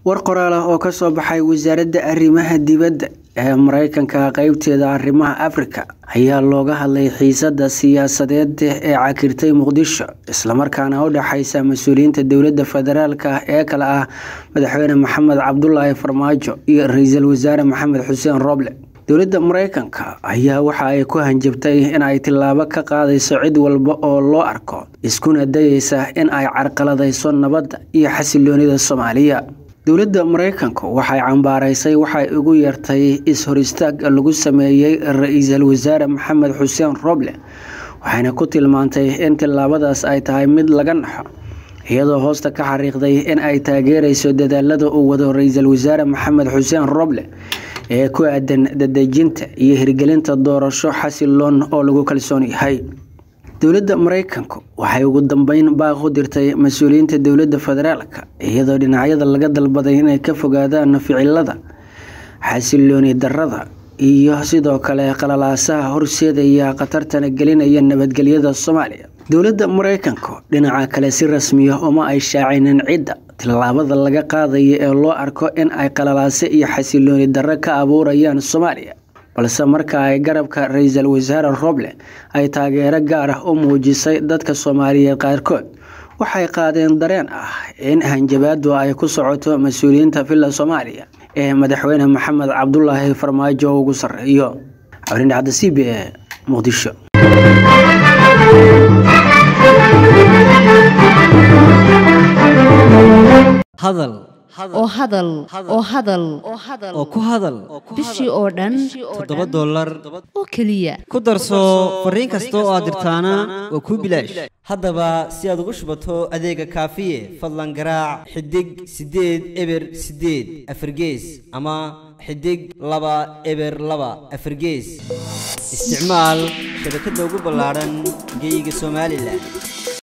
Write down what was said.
war qoraal ah oo kasoo baxay wasaaradda arrimaha dibadda ee mareykanka qeybteeda arrimaha afrika ayaa looga hadlay xiisada siyaasadeed ee cakirtay muqdisho islamarkaana u dhexeysa mas-uuliyiinta dowladda federaalk ee kale ah madaxweyne maxamed cabdulaahi farmaajo iyo ra-iisul wasaare maxamed xuseen roble dowladda mareykanka ayaa waxa ay ku hanjabtay in ay tillaabo ka qaadayso cid walba oo loo arko iskuna dayeysa in ay carqaladayso nabadda iyo xasiloonida soomaaliya dowladda mareykanku waxay cambaaraysay waxay ugu yeertay is-hor istaag lagu sameeyey ra-iisul wasaare maxamed xuseen roble waxayna ku tilmaantay in tillaabadaas ay tahay mid laga naxo iyadoo hoosta ka xariiqday in ay taageerayso dadaalada uu wado ra-iisul wasaare maxamed xuseen roble ee ku aadan dadejinta iyo hirgelinta doorasho xasiloon oo lagu kalsoon yahay dowladda mareykanku waxay ugu dambeyn baaq u dirtay mas-uuliyiinta dowladda federaalk iyadoo dhinacyada laga dalbaday inay ka fogaadaan ficilada xasilooni darada iyo sidoo kale qalalaasaha horseedaya khatartana gelinaya nabadgelyada soomaaliya dowladda mareykanku dhinaca kale si rasmiya uma ay shaacinin cidda tillaabada laga qaadaya ee loo arko in ay qalalaase iyo xasilooni darro ka abuurayaan soomaaliya balse marka ay garabka ra-iisul wasaare roble ay taageero gaar ah u muujisay dadka soomaaliyeed qaarkood waxay qaadeen dareen ah in hanjabaadu ay ku socoto mas-uuliyiinta villa soomaaliya ee madaxweyne maxamed cabdulaahi farmaajo ugu sarreeyo cabdindhacda c b e muqdisho hadal oo hadal oo hadal oo ku hadal bishii oo dhan toddoba dollar oo keliya ku darso fariin kasta oo aad dirtaana waa kuu bilaash haddaba si aad ugu shubato adeega kaafiye fadlan garaac xidig siddeed eber siddeed afargees ama xidig laba eber laba afargees isticmaal shabakadda ugu ballaadhan geeyiga somalilan